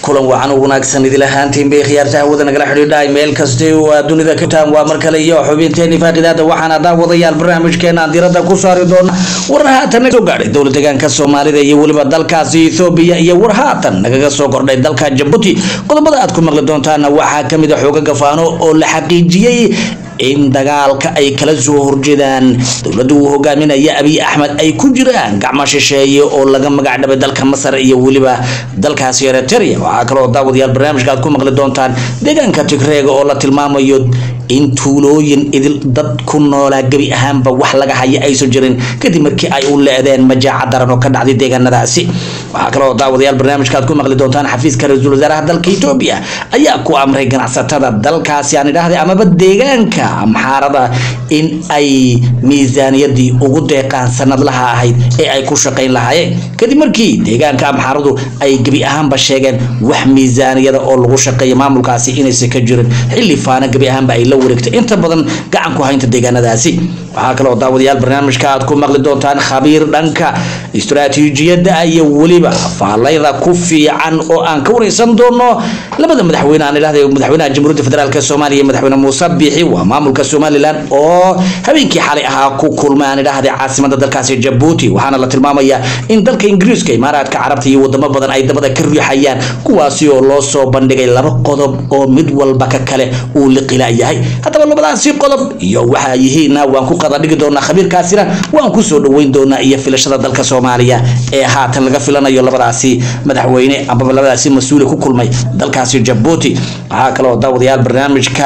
kulan wacan u wanaagsan idil ahaantiin bay khiyaarta hawada nagala xidhiidhay meel kasta oo aad dunida ka taan waa mar kale iyo xubinteeni faaqidaada waxaana daawadayaal barnaamijkeena aan diirada ku saari doona war haatan soo gaadhay dowlad deegaanka soomaalida iyo weliba dalkaasi ethoobiya iyo war haatan nagaga soo kordhay dalka jabuuti qodobada aad ku maqli doontaana waxaa kamid a xooga gafaano oo la xaqiijiyey in dagaalka ay kala soo horjeedaan dowladda uu hogaaminaya abiy axmed ay ku jiraan gacmo shisheeye oo laga magac dhabay dalka masar iyo weliba dalkaasi eritrea waxaa kaloo daawadayaal barnaamijka aad ku maqli doontaan deegaanka tigreega oo la tilmaamayo in tuulooyin idil dad ku noolaa gebi ahaanba wax laga haya aysan jirin kadib markii ay u leedeen majaaca daran oo ka dhacday deegaanadaasi waxaa kaloo daawadayaal barnaamijka aad ku maqli doontaan xafiiska ra-iisul wasaaraha dalka etoobiya ayaa ku amray ganacsatada dalkaasi aan idhaahday amaba deegaanka amxaarada in ay miisaaniyadii ugu deeqaan sanadlaha ahayd ee ay ku shaqayn lahaayeen kadib markii deegaanka amxaaradu ay gebi ahaanba sheegeen wax miisaaniyada oo lagu shaqeeya maamulkaasi inaysan ka jirin xilli faana gebi ahaanba ay la wareegtay inta badan gacan ku haynta deegaanadaasi waxaa kaloo daawadayaal barnaamijka aad ku maqli doontaan khabiir dhanka istaraatiijiyadda iyo weliba faalayda ku fiican oo aan ka wareysan doono labada madaxweyne aan idhahday madaxweynaha jamhuuriyadda federaalk soomaaliya iyo madaxweyne muuse biixi waa maamulka somalilan oo habeenkii xalay ahaa ku kulmay aan idhahday caasimada dalkaasi jabuuti waxaana la tilmaamayaa in dalka ingiriiska imaaraadka carabta iyo wadamo badan ay dabada ka riixayaan kuwaasi oo loo soo bandhigay laba qodob oo mid walba ka kale uu liqila yahay haddaba labadaasi qodob iyo waxaa yihiinna waan ku qada dhigi doonaa khabiirkaasina waan kusoo dhaweyn doonaa iyo filashada dalka soomaaliya ee haatan laga filanayo labadaasi madaxweyne amaba labadaasi mas-uule ku kulmay dalkaasi jabuuti waxaa kaloo daawadayaal barnaamijka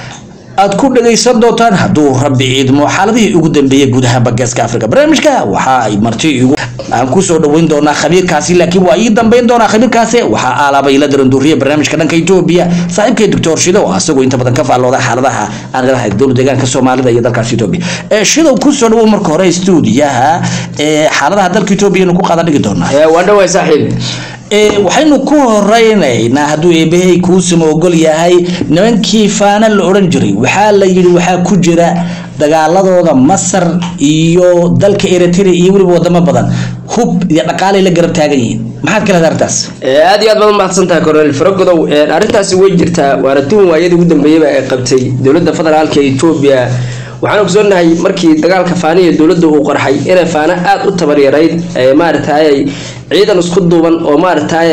aad ku dhagaysan doontaan hadduu rabbi ciidmo xaaladihii ugu dambeeyey gudaha bageeska africa barnaamijka waxa ay marti igu aan kusoo dhaweyn doonaa khabiirkaasi laakiin waa ii dambeyn doonaa khabiirkaasi waxaa aalaabay la daranduuriya barnaamijka dhanka etoobiya saaxiibkay doctor shido oo asagoo inta badan ka faallooda xaaladaha aan leedahay dowlad deegaanka soomaalida iyo dalkaasi etoobiya shidow kusoo dhawow marka hore stuudiyaha xaaladaha dalka etoobiyanu ku qaada dhigi doonaa waa dhawaay saaxiib waxaynu ku horeynaynaa hadduu eebahay kuusama ogol yahay nimankii faana la odhan jiray waxaa la yidhi waxaa ku jira dagaaladooda masar iyo dalka eritrea iyo weliba wadamo badan hub iyo dhaqaalay la garab taagan yihiin maxaad ka leedahay arrintaas aad iyo aad baad umahadsan tahay cornel faragodow arrintaasi way jirtaa waana tuhun waayadii ugu dambeeyeyba ay qabtay dowladda federaalka etoobiya waxaan ogsoonahay markii dagaalka faaniya dowladda uu qarxay inay faano aada u tabaryarayd maaragtay ciidan isku duuban oo maaragtay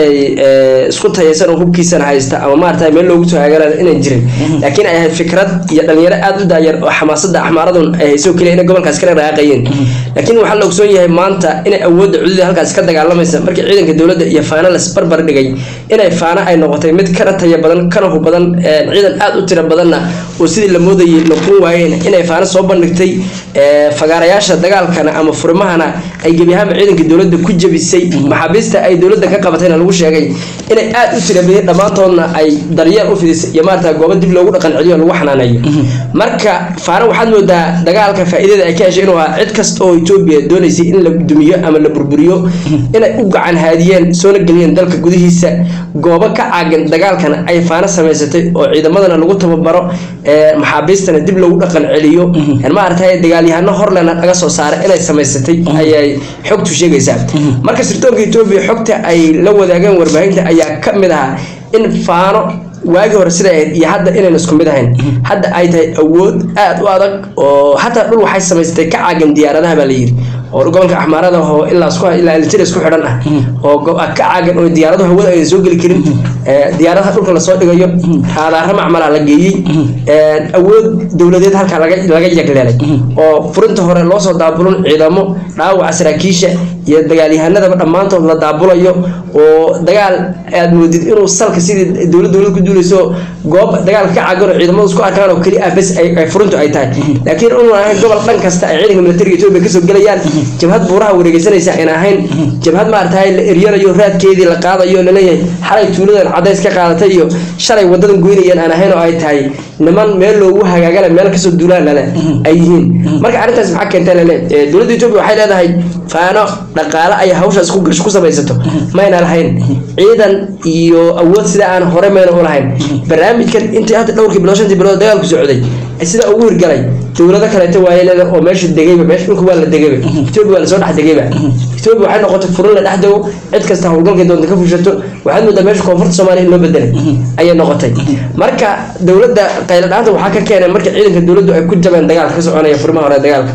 isku tayaysan oo hubkiisana haysta ama maaragtay meel loogu soo hagaara inaan jirin laakiin ay ahayd fikrad iyo dhalinyaro aada u daayar oo xamaasada axmaaradun ay hayso keliya inay gobolkaas kala raaqayeen laakiin waxaa la ogsoon yahay maanta inay awoodda cududii halkaas ka dagaalamaysa markii ciidanka dowladda iyo faano las barbar dhigay inay faano ay noqotay mid kana taya badan kana hub badan ciidan aada u tiro badanna oo sidii la moodayay noqon waayeen inay faano soo bandhigtay fagaarayaasha dagaalkana ama furmahana ay gebi ahaanba ciidanka dowladda ku jabisay maxaabiista ay dowladda ka qabatayna lagu sheegay inay aada u tirabadeen dhammaantoodna ay daryeel u fidisay iyo maarata goobo dib loogu dhaqan celiyo lagu xanaaneeyo marka faano waxaad moodaa dagaalka faa'iidada ay ka heshay inuu ahaa cid kasta oo etoobiya doonaysay in la dumiyo ama la burburiyo inay u gacan haadiyeen soona geliyeen dalka gudihiisa goobo ka caagan dagaalkana ay faano samaysatay oo ciidamadana lagu tababaro maxaabiistana dib loogu dhaqan celiyo maarata dagaalyahano horlena laga soo saaray inay samaysatay ayay xogtu sheegaysaa marka sirdoonka etoobiya xogta ay la wadaageen warbaahinta ayaa ka mid ahaa in faano waagii hore siday ahayd iyo hadda inayna isku mid ahayn hadda ay tahay awood aada u adag oo xataa dhul waxay samaysatay ka caagan diyaaradaha baa la yidhi oo gobolka axmaarada oo ilaa isku ilaa elitira isku xidhan ah oo ka caagan oo diyaaradaha hawada ayna soo geli karin diyaaradaha dhulka lasoo dhigayo raadaara macmalaa la geeyey awood dowladeed halkaa laga laga yagleelay oo furinta hore loo soo daabulin ciidamo dhaawaca saraakiisha iyo dagaalyahanadaba dhammaantood la daabulayo oo dagaal aad moodid inuu salka sidii dowlad dowlad ku duulayso goob dagaalka ka caagan oo ciidamadu isku arkaan oo keli ah bes ay furintu ay tahay laakiin inuu ahayn gobol dhan kasta ay ciidanka militariga etoobiya kasoo gelayaan jabhad buuraha wareegeysanaysa ayna ahayn jabhad maaragtay la eryanayo raadkeedii la qaadayo laleeyahay xalay tuuladan cadays ka qaadatay iyo shalay wadadan goynayeen aan ahayn oo ay tahay niman meel loogu hagaagala meel kasoo duulaan lale ay yihiin marka arrintaas maxaa keenta lale dowladda etoobiya waxay leedahay faano dhaqaale ay hawshaas ku gash ku samaysato mayna lahayn ciidan iyo awood sida aan hore mayna u lahayn barnaamijkan intii hadda dhowrkii bilood shantii bilood dagaalku socday sida ugu hirgalay dowlado kaleeto waaye leeda oo meesha degayba meesha dhulka waa la degayba etoobiya waa lasoo dhex degayba etoobiya waxay noqotay furin la dhex dego cid kasta howlgalkay doonta ka fushato waxaad moodaa meesha koonfurta soomaaliya in loo bedelay ayay noqotay marka dowladda qayladhaanta waxaa ka keenay marka ciidanka dowladdu ay ku jabeen dagaalka ka soconaya furimaha hore dagaalka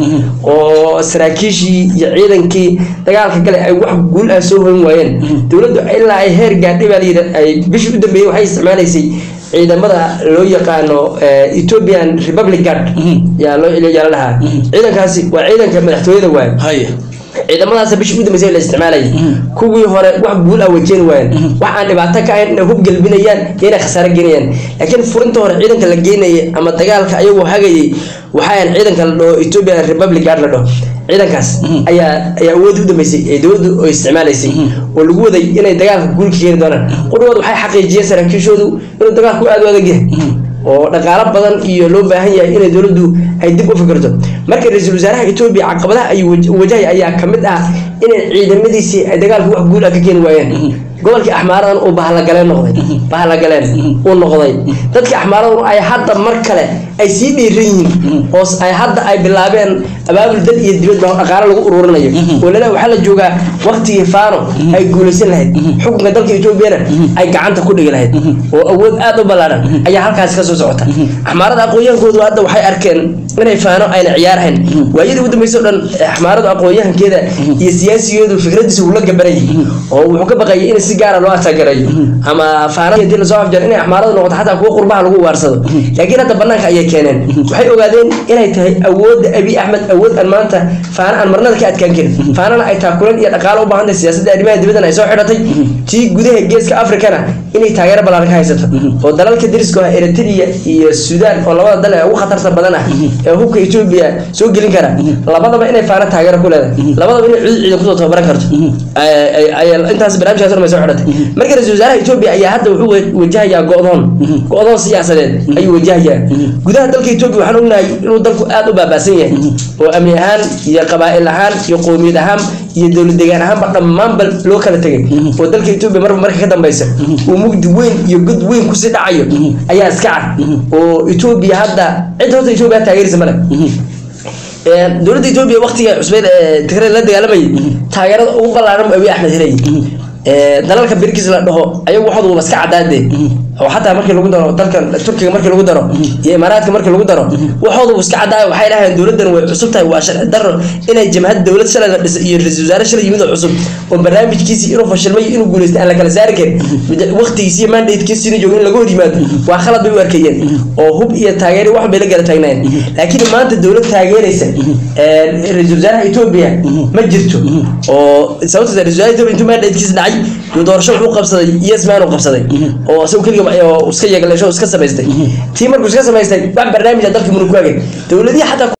oo saraakiishii iyo ciidankii dagaalka gale ay wax guul ah soo hoyn waayeen dowladdu ilaa ay heer gaadhay baa layidhi ay bishii u dambeeyey waxay isticmaalaysay ciidamada loo yaqaano ethiopian republic guard yaa loo yaa la dhahaa ciidankaasi waa ciidanka madaxtooyada waaye haye ciidamadaas bishii u dambeysay la isticmaalayay kuwii hore wax guul ah wajeeni waayeen wax aan dhibaato ka ahayn inay hub gelbinayaan iyo inay khasaare geynayaan laakiin furinta hore ciidanka la geynayay ama dagaalka ayagoo hagayay waxaan ciidanka la dhaho ethiopian republic guard la dhaho ciidankaas ayaa ayaa awood u dambeysay ee dowladdu oo isticmaalaysay oo lagu waday inay dagaalka guul ka keeni doonaan qudhood waxay xaqiijiyeen saraakiishoodu inuu dagaalku aad u adag yahay oo dhaqaalo badan iyo loo baahan yahay inay dowladdu ay dib u fikirto marka ra-iisul wasaaraha etoobiya caqabadaha ay wajahaya ayaa ka mid ah inay ciidamadiisii ay dagaalka wax guul ah ka keeni waayeen gobolkii axmaaradan uu bahlagaleen noqday bahlagaleen uu noqday dadkii axmaaradan ay hadda mar kale ay sii dhiiran yihiin oo ay hadda ay bilaabeen abaabul dad iyo dibadba dhaqaalo lagu ururinayo oo lala waxaa la joogaa waqtigii faano ay guulaysan lahayd xukunka dalka etoobiyana ay gacanta ku dhigi lahayd oo awood aad u ballaaran ayaa halkaasi kasoo socota axmaarada aqoon-yahankoodu hadda waxay arkeen inay faano ayna ciyaarhayn waayadii ugu dambeysay o dhan axmaaradu aqoon-yahankeeda iyo siyaasigeedu fikradiisa uu la gabanayay oo wuxuu ka baqayay in si gaara loo atagarayo ama faana hadii lasoo afjar inay axmaaradu noqoto xataa kuwa qurbaha lagu waarsado laakiin hadda banaanka ayay keeneen waxay ogaadeen inay tahay awoodda abi axmed awood aan maanta faana aan marnada ka adkaan karin faanana ay taakulan iyo dhaqaalo u baahan tahay siyaasadda arrimaha dibaddan ay soo xidhatay tii gudaha geeska afrikana inay taageero ballaaran ka haysato oo dalalka dariska ah eritrea iyo suudaan oo labada dal ee ugu khatarta badan ah ee hubka etoobiya soo gelin kara labadaba inay faana taageero ku leedahay labadaba inay cudud ciidan kusoo tababaran karto intaas barnaamijkaas dhan bay soo xidhatay marka ra-isul wasaaraha etoobiya ayaa hadda wuxuu wajahayaa go-doon go-doon siyaasadeed ayuu wajahayaa gudaha dalka etoobiya waxaan ognahay inuu dalku aada u baabaasan yahay oo amni ahaan iyo qabaa'il ahaan iyo qowmiyad ahaan iyo dowlad degaan ahaanba dhammaanba loo kala tegay oo dalka etoobiya marba marka ka dambeysa uu mugdi weyn iyo god weyn kusii dhacayo ayaa iska cad oo etoobiya hadda cid horta etoobiya taageerisa male dowladda etoobiya waqtiga cusbeed ee tigray la dagaalamayay taageerada ugu ballaaran abiy axmed helayay dalalka birkis la dhaho ayagu waxooda waba iska cadaade oo xataa markii lagu daro dalkan turkiga markii lagu daro iyo imaaraadka markii lagu daro waxooda iska cadaaya waxay dhahayeen dowladdan way cusub tahay waa sharci daro inay jamhad dowlad shalay la dhisay iyo ra-isul wasaare shalay yimid oo cusub oo barnaamijkiisii inuu fashilmay inuu guuleystay aan la kala saari karin waqtigiisi iyo mandatekiisiina joogo in laga hor yimaado waa khalad bay u arkayeen oo hub iyo taageeri wax bay la gala taagnaayeen laakiin maanta dowlad taageeraysa ra-isul wasaaraha etoobiya ma jirto oo sababta ra-isul wasaaraha etoobiya intuu mandatekiisa dhacay iyo doorasho wuxuu qabsaday yesman uu qabsaday oo isagu keliga iska yeegaleesho iska samaystay tii markuu iska samaystay wax barnaamij dalka muna ku hagay dowladihii xataa